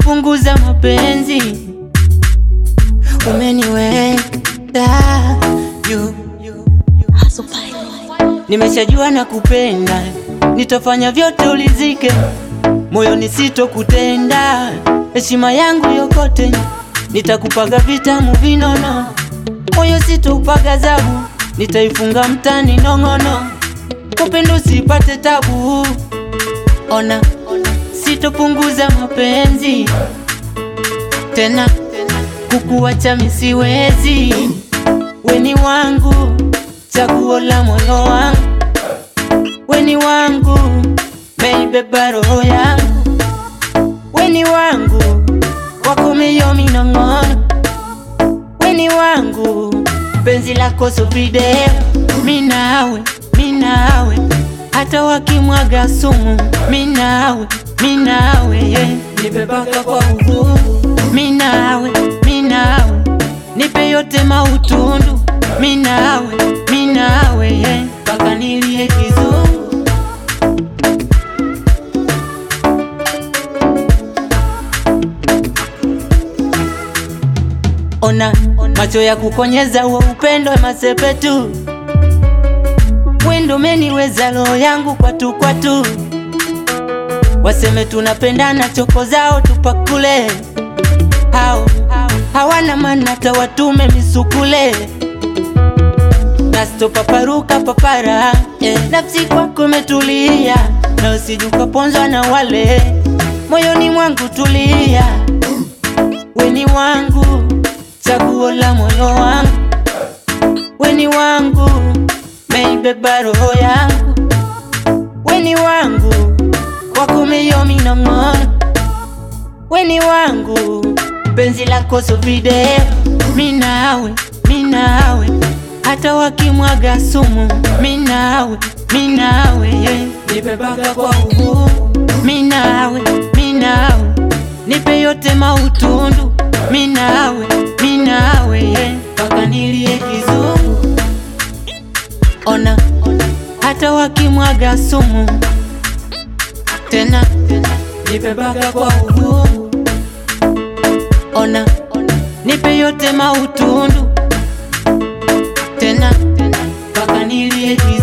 sitopunguza mapenzi, umeniweka juu. Nimeshajua na kupenda, nitafanya vyote ulizike, moyoni sitokutenda, heshima yangu yokote nitakupaga vitamu vinono, moyo sitoupaga zabu, nitaifunga mtani nong'ono, kupenda usipate tabu. Ona, sitopunguza mapenzi tena, kukuacha misiwezi, weni wangu, chaguo la moyo wangu, weni wangu, meibeba roho yangu, weni wangu, wako mio minong'ono, weni wangu, penzi lako so video, minawe, minawe, hata wakimwaga sumu, minawe, minawe, yeah. nibebaka kwa uhuru, minawe, minawe, nipe yote mautundu, minawe, minawe, yeah. mpaka nilie kizungu. Ona macho ya kukonyeza huo upendo masepetu, wendo meniweza roho yangu kwatu kwatu, waseme tunapendana, choko zao tupakule, hao hawana maana, tawatume misukule nastopaparuka papara eh. Nafsi kwako metulia, na usijuka ponzwa na wale moyoni mwangu tulia, weni wangu chaguo la moyo wangu, weni wangu, meibeba roho yangu, weni wangu, wako meyo minong'ono, weni wangu, penzi lako so video, minawe, minawe, hata wakimwaga sumu, minawe, minawe, yeah. nibebaka kwa uhuru, minawe, minawe, nipe yote mautundu, minawe, minawe, yeah. mpaka nilie kizungu. Ona, hata wakimwaga sumu, tena nibebaka kwa uhuru, ona, nipe yote mautundu, tena mpaka nilie kizungu.